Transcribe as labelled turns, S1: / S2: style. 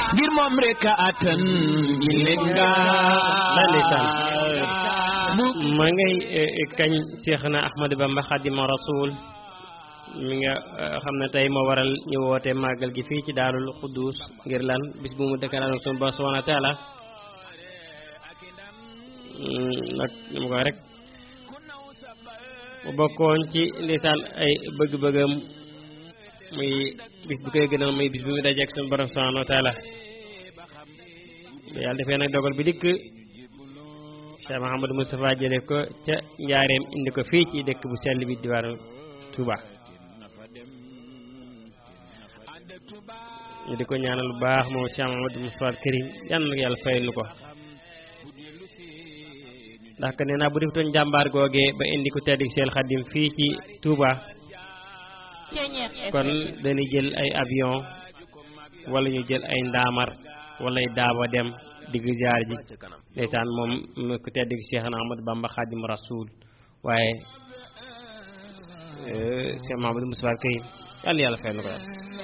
S1: ngir moom rek a attan yi leen
S2: la ndeysaan
S1: mu
S2: ma ngay kañ Seexna Ahmadu Bamba Xaadimu Rasuul mi nga xam ne tey moo waral ñu woote màggal gi fii ci Daarul Xuddus ngir lan bis bu mu dëkkalaan sunu Boroom subhaanahu wa taala nag ni ma ko rek mu bokkoon ci ndeysaan ay bëgg-bëggam muy bis bu koy gënal muy bis bu mu dajeek sunu Boroom subhaanahu wa taala yàlla defee nag dogal bi dikk Cheikh Mahamadou Moustapha jële ko ca njaareem indi ko fii ci dëkk bu sell bi diwaanu Touba ñu di ko ñaanal bu baax moom Cheikh Mahamadou Moustapha Karim yan na yàlla fayal nu ko ndax que nee naa bu defutoon jàmbaar googee ba indi ko tedd seel xadim fii ci Touba kon dañuy jël ay avion wala ñu jël ay ndaamar wala ay daaba dem digg jaar ji ndeysaan moom ku tedd gi Cheikh Ahmadou Bamba Xaadimu Rasuul waaye Cheikh Mahamadou Moustapha Karim yàlla yàlla fay na ko